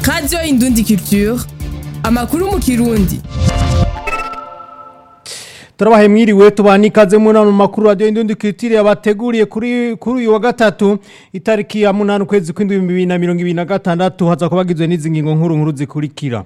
radiyo indundi culture amakuru mu kirundi turabahe mwiriwe tubana ikaze mu nama makuru radiyo indundi culture yabateguriye kuri kuri uyu wa gatatu itariki ya munani ukwezi kw'indwi bibiri na mirongo ibiri na gatandatu haza kubagizwe n'izi ngingo nkuru nkuru zikurikira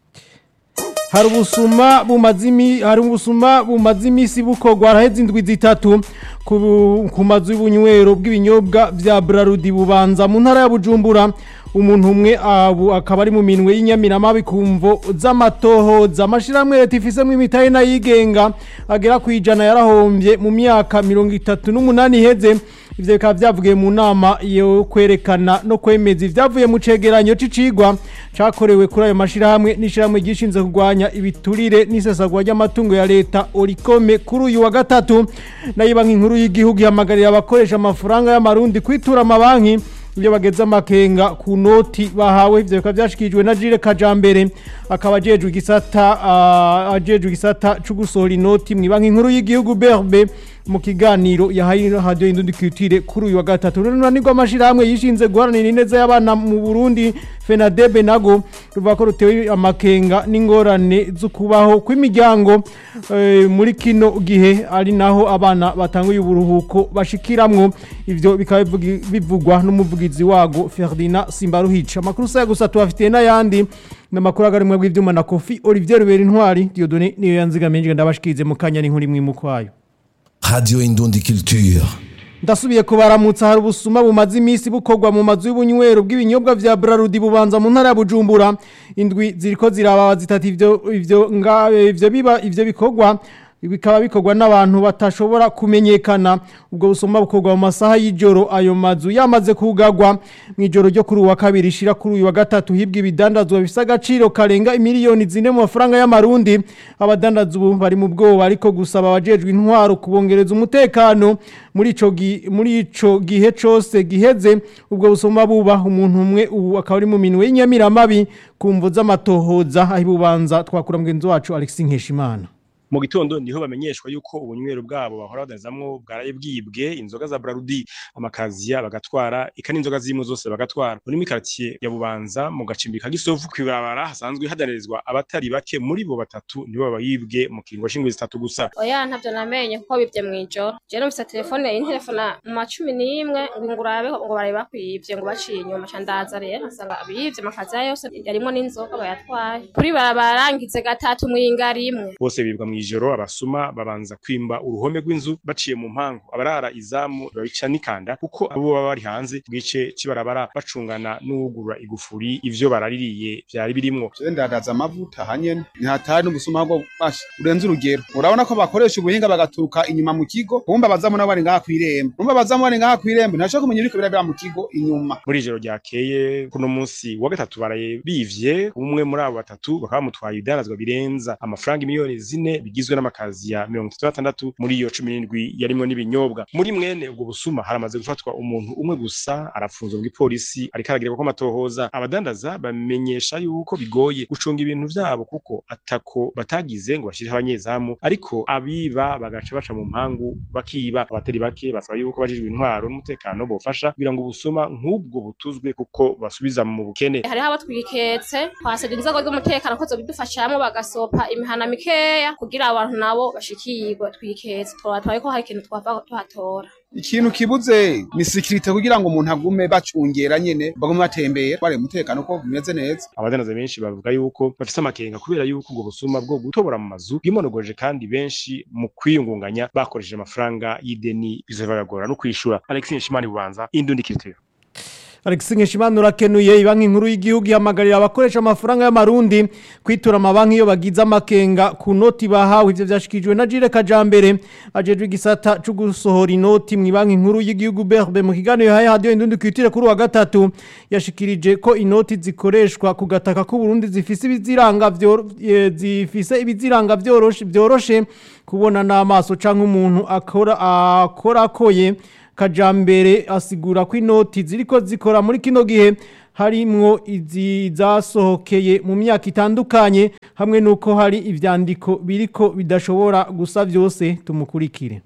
hari ubusuma bumaze imi hari ubusuma bumaze imisi bukorwa haraheze indwi zitatu ku bu- ku mazu y'ubunywero bw'ibinyobwa vya Brarudi bubanza mu ntara ya Bujumbura umuntu umwe abu akaba ari mu minwe y'inyamiramabi kumvo z'amatohoza amashirahamwe leta ifisemo imitahe n'ayigenga agera ku ijana yarahombye mu myaka mirongo itatu n'umunani iheze ivyo bikaba vyavugiye mu nama yo kwerekana no kwemeza ivyavuye mu cegeranyo c'icigwa cakorewe kuri ayo mashirahamwe n'ishirahamwe gishinze kurwanya ibiturire n'isesagwa ry'amatungo ya leta orikome kuri uyu wa gatatu nayo banki nkuru y'igihugu ihamagarira abakoresha amafaranga y'amarundi kwitura amabanki ibyo bageze amakenga ku noti bahawe ivyo bikaba vyashikirijwe na Jire Kajambere akaba ajejwe igisata ah, ajejwe igisata co gusohora inoti mu banki nkuru y'igihugu BRB mu kiganiro yahaye radio indundi culture kuri uyu wa gatatu runanirwa amashirahamwe yishinze guharanira ineza y'abana mu Burundi FENADEB nago ruvuga ko rutewe amakenga n'ingorane zo kubaho kw'imiryango eh, muri kino gihe ari naho abana batanguye uburuhuko bashikiramwo ivyo bikaba bivugi- bivugwa n'umuvugizi wago Ferdinand Simbaruhica amakuru saya gusa tubafitiye n'ayandi n'amakuru agarimwe bw'ivyuma na Kofi Olivier Rubera Intwari Dieudonné niyo yanzigamenje ndabashikize mu kanya n'inkuru imwe mu kwayo Radio Indundi Culture. ndasubiye kubaramutsa hari ubusuma bumaze iminsi bukorwa mu mazu y'ubunywero bw'ibinyobwa vya Brarudi bubanza mu ntara ya Bujumbura indwi ziriko ziraba zitatu ivyo ivyo nga ivyo biba ivyo bikorwa bikaba bikorwa n'abantu batashobora kumenyekana ubwo busuma bukorwa mu masaha y'ijoro ayo mazu yamaze kugagwa mu ijoro ryo kuri uwa kabiri ishira kuri uyu wa gatatu hibwa ibidandazwa bifise agaciro karenga imiliyoni zine mu mafaranga y'amarundi abadandaza ubu bari mu bwoba ariko gusaba abajejwe intwaro kubongereza umutekano muri ico gi- muri ico gihe cose giheze ubwo busoma buba umuntu umwe ubu akaba ari mu minwe y'inyamiramabi ku mvo z'amatohoza aho ibubanza twakura mugenzi wacu Alexis Nkeshimana mu gitondo niho bamenyeshwa yuko ubunywero bwabo bahora badanizamwo bwaraye bwibwe inzoga za Brarudi amakaziya bagatwara ika n'inzoga zimwe zose bagatwara muri quartier ya Bubanza mu gacimbi ka Gisovu kwibarabara hasanzwe hadanirizwa abatari bake muri bo batatu nibo babayibwe mu kiringo shingwe zitatu gusa oya ntavyo namenye kuko bivye mw'ijoro je numvise telefone intelefona mu ma cumi n'imwe ngo ngurabe ngo bari bakwivye ngo baciye inyuma ca ndaza rero nsanga bivye amakaziya yose yarimwo n'inzoga bayatwaye kuri barabarangize gatatu mw'inga rimwe bose bibwa mw'ijoro abasuma babanza kwimba uruhome rw'inzu baciye mu mpangu abarara izamu babica n'ikanda kuko abo baba bari hanze bwice cibarabara bacungana n'uwugurura igufuri ivyo baraririye vyari birimwo Je ndadaza amavuta hanyene ntihatari n'ubusuma bwo basha urenze urugero urabona ko bakoresha ubuhinga bagaturuka inyuma mu kigo kumba bazamu nabo bari ngaha kw'irembo kumba bazamu bari ngaha kw'irembo ntashobora kumenya ibiriko birabera mu kigo inyuma muri ijoro ryakeye kuno munsi wa gatatu baraye bivye umwe muri abo batatu bakaba bamutwaye ibidanazwa birenza amafaranga miliyoni zine bigizwe n'amakazi ya mirongo itatu n'atandatu muri iyo cumi n'indwi yarimwo n'ibinyobwa muri mwene ubwo busuma haramaze gufatwa umuntu umwe gusa arafunzwe bw'ipolisi ariko aragirwa ko amatohoza abadandaza bamenyesha yuko bigoye gucunga ibintu vyabo kuko atako batagize ngo bashireho abanyezamu ariko abiba bagaca baca mu mpangu bakiba abatari bake basaba yuko bajejwe intwaro n'umutekano bofasha kugira ngo ubusuma nk'ubwo butuzwe kuko basubiza mu bukene hariho abo twiketse twasabye inzego z'umutekano ko zobidufashamwo bagasopa imihana mikeya kugira abantu nabo bashikirwe twiketse twatwaye ko hari ikintu twava tuhatora ikintu kibuze ni sikirite kugira ngo umuntu agume bacungera nyene bagume batembera bari umutekano ko bimeze neza abadandaza benshi bavuga yuko bafise amakenga kubera yuko ubwo busuma bwo gutobora mu mazu bwimonogoje kandi benshi mu kwiyungunganya bakoresheje amafaranga y'ideni bizobagora no kwishura Alexis Nshimani bubanza indundi kitiro Alexis Nkeshimana urakenuye ibanki nkuru y'igihugu ihamagarira abakoresha amafaranga y'amarundi kwitura amabanki iyo bagize amakenga ku noti bahawe ivyo vyashikirijwe na Jire Kajambere ajejwe igisata co gusohora inoti mu banki nkuru y'igihugu BRB mu kiganiro yahaye radio indundi kwitire kuri wa gatatu yashikirije ko inoti zikoreshwa ku gataka ku Burundi zifise ibiziranga vyo eh, zifise ibiziranga vyoroshe vyoroshe kubona n'amaso canke umuntu akora akora koye kajambere asigura ko inoti ziriko zikora muri kino gihe harimwo izi zasohokeye mu myaka itandukanye hamwe nuko hari ivyandiko biriko bidashobora gusa vyose tumukurikire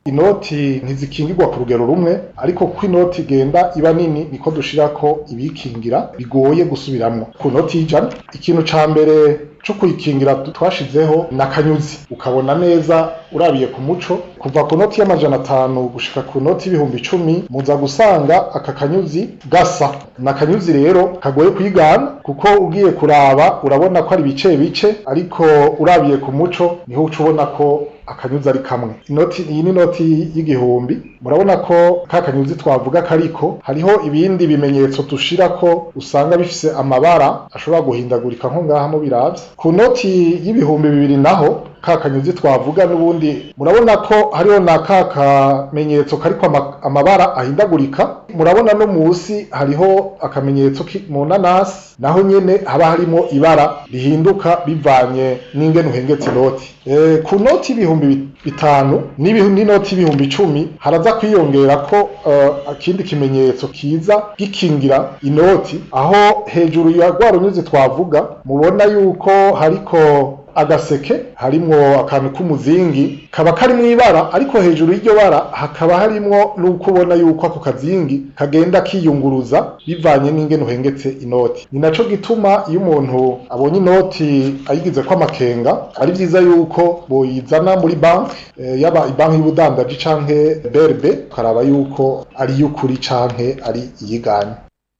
inoti ntizikingirwa ku rugero rumwe ariko ko inoti igenda iba nini niko dushirako ibikingira bigoye gusubiramwo ku noti y'ijana ikintu ca mbere co kuyikingira twashizeho na kanyuzi ukabona neza urabiye ku muco kuva ku noti y'amajana atanu gushika ku noti y'ibihumbi icumi muza gusanga aka kanyuzi gasa na kanyuzi rero kagoye kwigana kuko ugiye kuraba urabona ko ari bice bice ariko urabiye ku muco niho uca ubona ko akanyuzi ari kamwe inoti iyi ni inoti y'igihumbi murabona ko ka kanyuzi twavuga kariko hariho ibindi bimenyetso dushira ko usanga bifise amabara ashobora guhindagurika nko ngaha mu biravye ku noti y'ibihumbi bibiri naho ka kanyuzi twavuga n'ubundi murabona ko hariho na ka kamenyetso kariko ama, amabara ahindagurika murabona no musi hariho akamenyetso mu nanasi naho nyene haba harimo ibara rihinduka bivanye n'ingene uhengetse inoti e, ku noti y'ibihumbi bitanu n'inoti y'ibihumbi icumi haraza kwiyongera ko uh, akindi kimenyetso kiza gikingira inoti aho hejuru ya rwa runyuzi twavuga mubona yuko hariko agaseke harimwo akantu k'umuzingi kaba kari mu ibara ariko hejuru y'iryo bara hakaba harimwo n'uko ubona yuko ako kazingi kagenda kiyunguruza bivanye n'ingene uhengetse inoti ni naco gituma iyo umuntu abonye inoti ayigize ko amakenga ari vyiza yuko boyizana muri banki e, yaba ibanki y'ubudandaji canke BRB ukaraba yuko ari y'ukuri canke ari iyiganye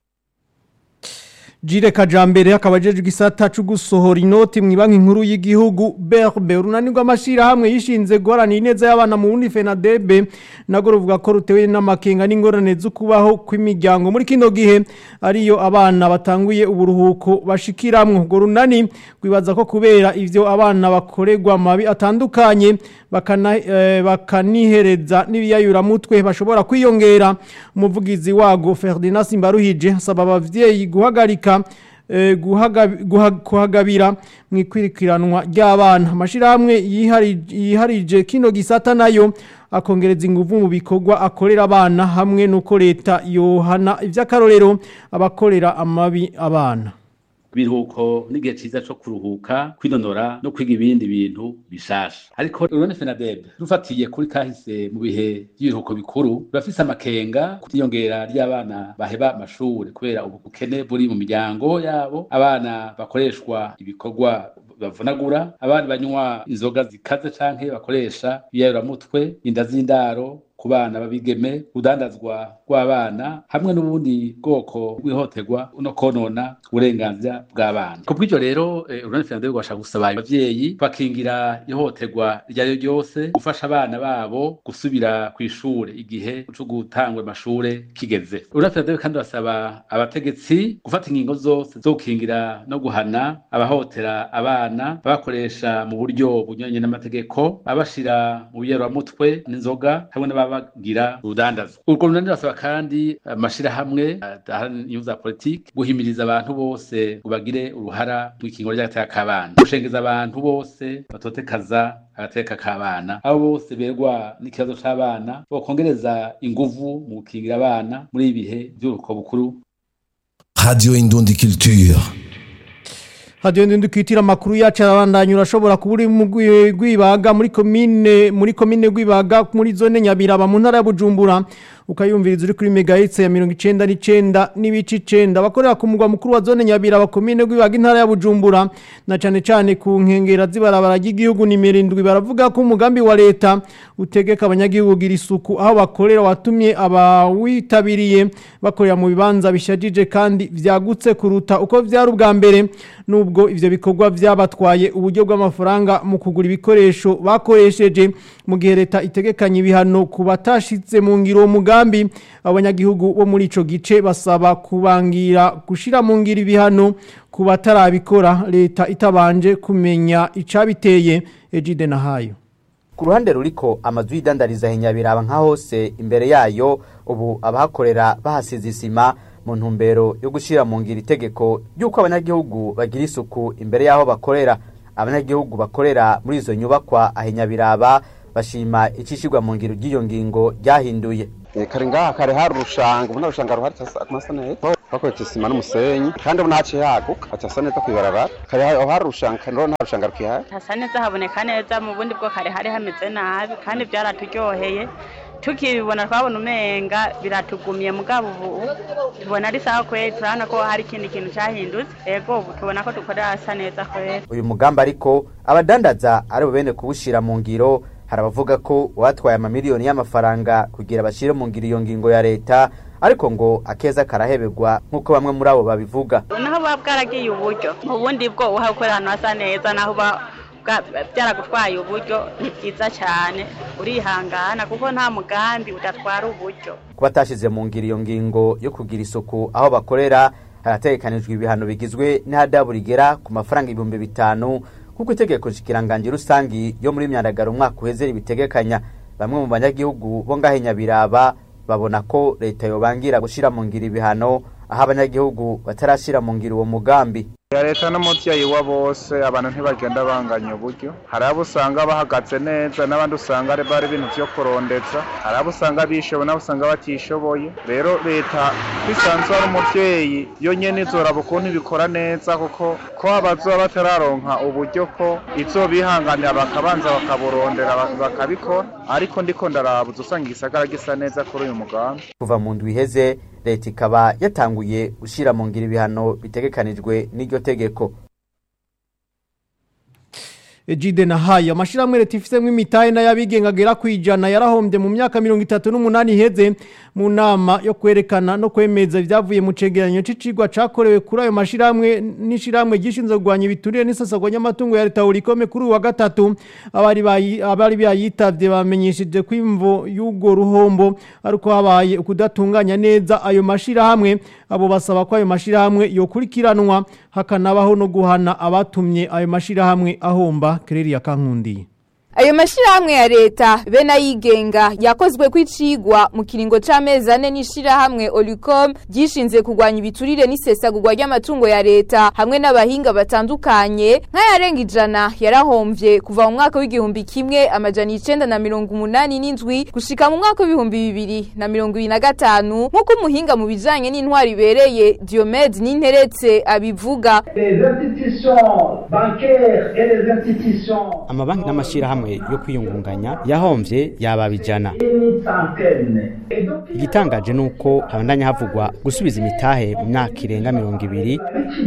Jire Kajambere akaba ajeje igisata cyo gusohora inoti mu banki nkuru y'igihugu BRB runanirwa amashira hamwe yishinze guharanira ineza y'abana mu wundi FENADEB nago ruvuga ko rutewe n'amakenga n'ingorane zo kubaho kw'imiryango muri kino gihe ariyo abana batanguye uburuhuko bashikiramwo ngo runani gwibaza ko kubera ivyo abana bakorerwa mabi atandukanye bakana eh, bakanihereza n'ibiyayura mutwe bashobora kwiyongera umuvugizi wago Ferdinand Simbaruhije asaba abavyeyi guhagarika kuhagabira mu ikwirikiranwa ry'abana amashyirahamwe yiharije kino gisata nayo akongereza ingufu mu bikorwa akorera abana hamwe n'uko leta yohana iby'akarorero abakorera amabi abana biruhuko n'igihe cyiza cyo kuruhuka kwinonora no kwiga ibindi bintu bishasha ariko urone fenadeb rufatiye kuri kahise mu bihe by'ibiruhuko bikuru birafise amakenga kutiyongera ry'abana baheba amashuri kubera ubukene buri mu miryango yabo abana bakoreshwa ibikorwa bavunagura abandi banywa inzoga zikaze canke bakoresha ibiyayuramutwe inda z'indaro ku bana babigeme udandazwa rw'abana hamwe n'ubundi bwoko bw'ihohoterwa no konona uburenganzira bw'abana ku bw'ibyo rero urunani fernando rwashaka gusaba abavyeyi bakingira ihohoterwa iryo ari ryo ryose gufasha abana babo gusubira ku ishure igihe co gutangwa amashure kigeze urunani fernando kandi basaba abategetsi gufata ingingo zose zo gukingira no guhana abahotera abana babakoresha mu buryo bunyuranye n'amategeko babashira mu biyeramutwe n'inzoga hamwe n'aba bagira urudandazo urwo runani basaba kandi amashirahamwe inyungu za politiki guhimiriza abantu bose ngo bagire uruhara mu ikingo ry'agateka k'abana gushengeza abantu bose batotekaza agateka k'abana abo bose berwa n'ikibazo c'abana bokongereza inguvu mu gukingira abana muri ibi bihe by'uruko bukuru Radio Indundi Culture. hadiyo ndi kwitira amakuru yacu arabandanya urashobora kuba uri mu rwibaga muri komine muri komine rwibaga muri zone nyabiraba mu ntara ya bujumbura ukayumviriza uri kuri megahitse ya mirongo icenda n'icenda n'ibice icenda abakorera ku mugwa mukuru wa zone nyabiraba komine rwibaga intara ya bujumbura na cane cane ku nkengera z'ibarabara ry'igihugu nimero indwi baravuga ko umugambi wa leta utegeka abanyagihugu kugira isuku aho bakorera watumye abawitabiriye bakorera mu bibanza bishajije kandi vyagutse kuruta uko vyari ubwa mbere nubwo ivyo bikorwa vyabatwaye uburyo bw'amafaranga mu kugura ibikoresho bakoresheje mu gihe leta itegekanye ibihano ku batashize mu ngiro uwo mugambi abanyagihugu bo muri ico gice basaba kubangira gushira mu ngiro ibihano ku batarabikora leta itabanje kumenya icabiteye Ejide Nahayo ku ruhande ruriko amazu y'idandariza hinyabiraba nka hose imbere yayo ubu abahakorera bahasize isima mu ntumbero yo gushyira mu ngiro itegeko ry'uko abanyagihugu bagira isuku imbere y'aho bakorera abanyagihugu bakorera muri izo nyubakwa ahinyabiraba bashima icishirwa mu ngiro ry'iyo ngingo ryahinduye kare ngaha kare hari urushanga ubu nta rushanga ruhari hasa neza bakoresha isima n'umusenyi kandi ubu ntaciye haguka hasa neza kwibarabara kare aho hari urushanga kandi nta rushanga rukihari hasa neza haboneka neza mu bundi bwo kare hari hameze nabi kandi byaraturyoheye tukibibona twabona umenga biratugumye mugabo ubu tubona ari sawa kweri turabona ko hari ikindi kintu cyahindutse yego ubu tubona ko dukorera hasa neza kweri uyu mugambi ariko abadandaza ari bubene kuwushyira mu ngiro hari abavuga ko uwatwaye amamiliyoni y'amafaranga kugira bashyire mu ngiro iyo ngingo ya leta ariko ngo akeza karahebegwa nk'uko bamwe muri abo babivuga naho buba bwaragiye uburyo mu bundi bwo uhakorera ahantu hasa neza naho uba byaragutwaye uburyo ni byiza cyane urihangana kuko nta mugambi udatwara uburyo kuba atashyize mu ngiro iyo ngingo yo kugira isuku aho bakorera harategekanijwe ibihano bigizwe n'ihadabu rigera ku mafaranga ibihumbi bitanu kuko itegeko nshikiranganji rusangi yo muri myandagaro umwaka uheze ribitegekanya bamwe mu banyagihugu bo ngahe nyabiraba babona ko leta yobangira gushyira mu ngiro ibihano aho abanyagihugu batarashyira mu ngiro uwo mugambi ya leta n'umubyeyi wa bose abantu ntibagenda banganya uburyo hari abo usanga bahagaze neza n'abandi usanga bari ibintu byo kurondeza hari abo usanga bishoboye n'abo usanga batishoboye rero leta bisanzwe ari umubyeyi yo nyine izoraba ukuntu ibikora neza kuko ko abazoba batararonka uburyo ko izo bihanganira bakabanza bakaburondera bakabikora ariko ndiko ndarabuza usanga igisagara gisa neza kuri uyu mugambi kuva mu ndwi iheze leta ikaba yatanguye gushyira mu ngiro ibihano bitegekanijwe n'iryo tegeko Ejide na haya amashirahamwe leta ifisemo imitahe n'ayabigenga agera ku ijana yarahombye mu myaka mirongo itatu n'umunani iheze mu nama yo kwerekana no kwemeza ibyavuye mu cegeranyo c'icigwa cakorewe kuri ayo mashirahamwe n'ishirahamwe gishinzwe kurwanya ibiturire n'isasagwa ry'amatungo ya leta urikome kuri uwa gatatu abari bayi abari bayitavye bamenyesheje ko imvo y'ugo ruhombo ariko habaye ukudatunganya neza ayo mashirahamwe abo basaba ko ayo mashirahamwe yokurikiranwa hakanabaho no guhana abatumye ayo mashirahamwe ahomba kereri ya kankundiye ayo mashirahamwe ya leta be nayigenga yakozwe kwicigwa mu kiringo c'amezi ane n'ishirahamwe Olicom gishinze kurwanya ibiturire n'isesagurwa ry'amatungo ya leta hamwe n'abahinga batandukanye nk'ayarenga ijana yarahomvye kuva mu mwaka w'igihumbi kimwe amajana icenda na mirongo umunani n'indwi gushika mu mwaka w'ibihumbi bibiri na mirongo ibiri na gatanu nk'uko umuhinga mu bijanye n'intwari ibereye Diomede Ninteretse abivuga amabanki n'amashirahamwe yo kwiyungunganya yahomvye yaba bijana igitangaje nuko habandanya havugwa gusubiza imitahe mu myaka irenga mirongo ibiri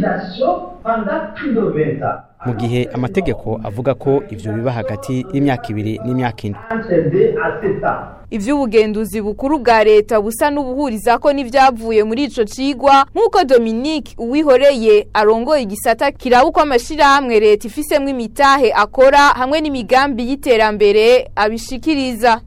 mu gihe amategeko avuga ko ivyo biba hagati y'imyaka ibiri n'imyaka ine ivy'ubugenduzi bukuru bwa leta busa n'ubuhuriza ko n'ivyavuye muri ico cigwa nk'uko Dominique Uwihoreye arongoye igisata kiraba uko amashirahamwe leta ifisemwo imitahe akora hamwe n'imigambi y'iterambere abishikiriza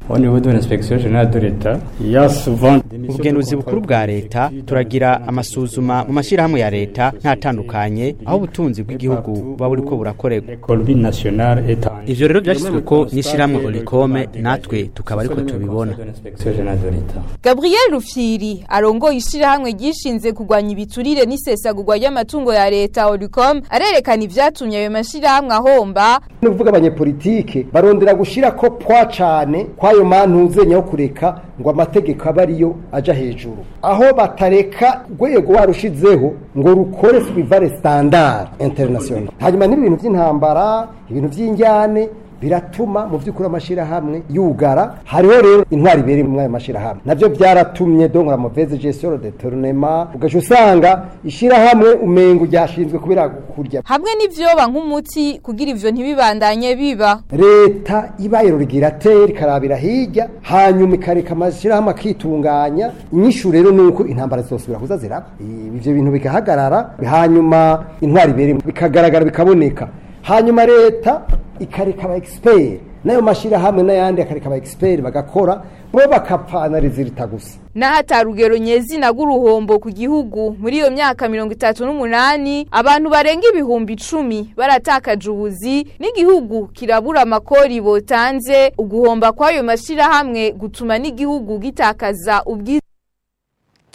ubugenduzi bukuru bwa leta turagira amasuzuma mu mashirahamwe ya leta ntatandukanye aho ubutunzi bw'igihugu buba buriko burakorerwa ivyo rero vyashyizweko n'ishirahamwe Olicome natwe tukaba ariko tubibona Gabriel Rufyiri arongoye ishirahamwe gishinze kurwanya ibiturire n'isesagurwa ry'amatungo ya leta Olicom arerekana ivyatumye ayo mashirahamwe ahomba no kuvuga abanyepolitike barondera gushira ko pwa cane kwayo mantuze nyaho kureka ngo amategeko aba ariyo aja hejuru aho batareka rwego warushizeho ngo rukore suivare standard international hanyuma n'ibintu by'intambara ibintu by'injyane biratuma mu by'ukuri amashirahamwe yugara hariho rero intwari ibiri mu ayo mashirahamwe navyo byaratumye donc la mauvaise gestion de tournement ugaca usanga ishirahamwe umengo ryashinzwe kubera kurya hamwe n'ivyoba nk'umuti kugira ivyo ntibibandanye biba leta ibaye rurigirateri ikarabira hirya hanyuma ikareka amashirahamwe akitunganya inyishu rero nuko intambara zosubira kuza ziraba ivyo bintu bigahagarara hanyuma intwari ibiri bikagaragara bikaboneka hanyuma leta ikareka aba expert nayo mashirahamwe n'ayandi akareka aba expert bagakora bo bakapfana rizirita gusa n'ahatarugero nyezina rw'uruhombo ku gihugu muri iyo myaka mirongo itatu n'umunani abantu barenga ibihumbi icumi baratakaje ubuzi n'igihugu kirabura amakori botanze uguhomba kw'ayo mashirahamwe gutuma n'igihugu gitakaza ubwiza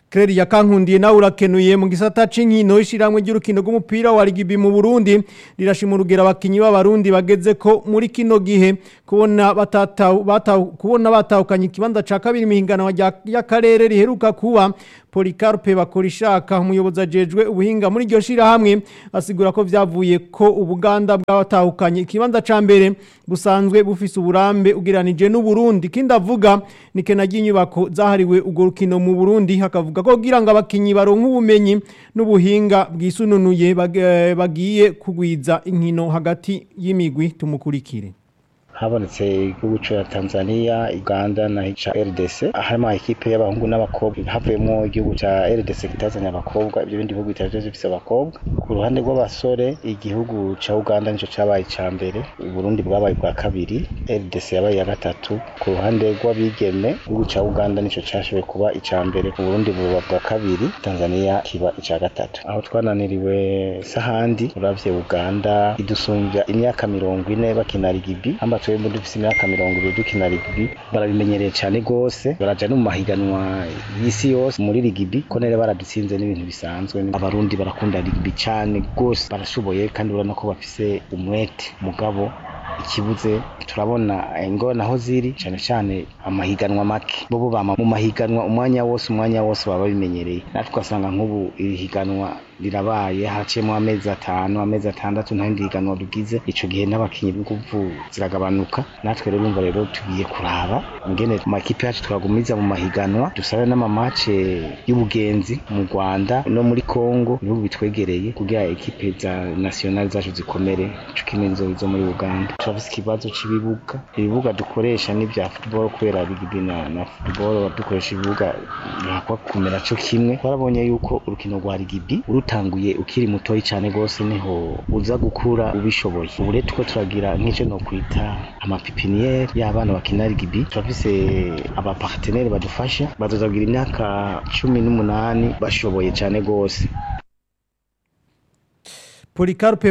Kreri ya kankundiye nawe urakenuye mu gisata c'inkino ishiramwe ry'urukino rw'umupira wa Ligibi mu Burundi rirashima urugero abakinyi b'abarundi bageze ko muri kino gihe kubona batataw bataw kubona batahukanye ikibanza ca kabiri mihingano y'akarere riheruka kuba Policarpe bakorishaka umuyobozi ajejwe ubuhinga muri iryo shira hamwe asigura ko vyavuye ko ubuganda bw'abatahukanye ikibanza ca mbere busanzwe bufise uburambe ugeranije n'u Burundi kindi avuga ni kenagiye inyubako zahariwe urwo rukino mu Burundi hakavuga ko kugira ngo abakinyi baronke ubumenyi n'ubuhinga bwisununuye bagiye kugwiza inkino hagati y'imigwi tumukurikire habonetse igihugu cya Tanzania Uganda na cha RDC harimo ekipe y'abahungu n'abakobwa havuyemo igihugu cya RDC kitazanye abakobwa ibyo bindi bihugu bitari bifise abakobwa ku ruhande rw'abasore igihugu cya Uganda nico cabaye ca mbere Burundi bwabaye bwa kabiri RDC yabaye ya gatatu ku ruhande rw'abigeme igihugu cya Uganda nico cashoboye kuba ica mbere Burundi buba bwa kabiri Tanzania kiba ica gatatu aho twananiriwe sahandi uravye Uganda idusumbya imyaka mirongo ine bakina rigibi amba twebwe dufise imyaka mirongo ibiri dukina rigibi barabimenyereye cyane gose baraja no mu mahiganwa y'isi yose muri rigibi ko nere baradutsinze n'ibintu bisanzwe abarundi barakunda rigibi cyane gose barashoboye kandi urabona ko bafise umwete mugabo ikibuze turabona ingona aho ziri cyane cyane amahiganwa make bo bama mu mahiganwa umwanya wose umwanya wose baba babimenyereye natwe ugasanga nk'ubu iri higanwa rirabaye haciyemo amezi atanu amezi atandatu nta rindi higanwa rugize ico gihe n'abakinyi b'inguvu ziragabanuka natwe rero urumva rero tugiye kuraba ingene amakipe yacu twagumiza mu mahiganwa dusabe n'amamace y'ubugenzi mu Rwanda no muri Congo ibihugu bitwegereye kugira ekipe za national zacu zikomere ico kimwe zo muri Uganda turafise ikibazo c'ibibuga ibibuga dukoresha ni vya football kubera bigibi na, na football dukoresha ibibuga ntakwa kumera co kimwe twarabonye yuko urukino rwa rigibi urutanguye ukiri mutoyi cyane gose niho uza gukura ubishoboye ubu rero tuko turagira nk'ico no kwita amapipiniere y'abana bakina rigibi turafise abapartenere badufasha bazozagira imyaka cumi n'umunani bashoboye cyane gose Policarpe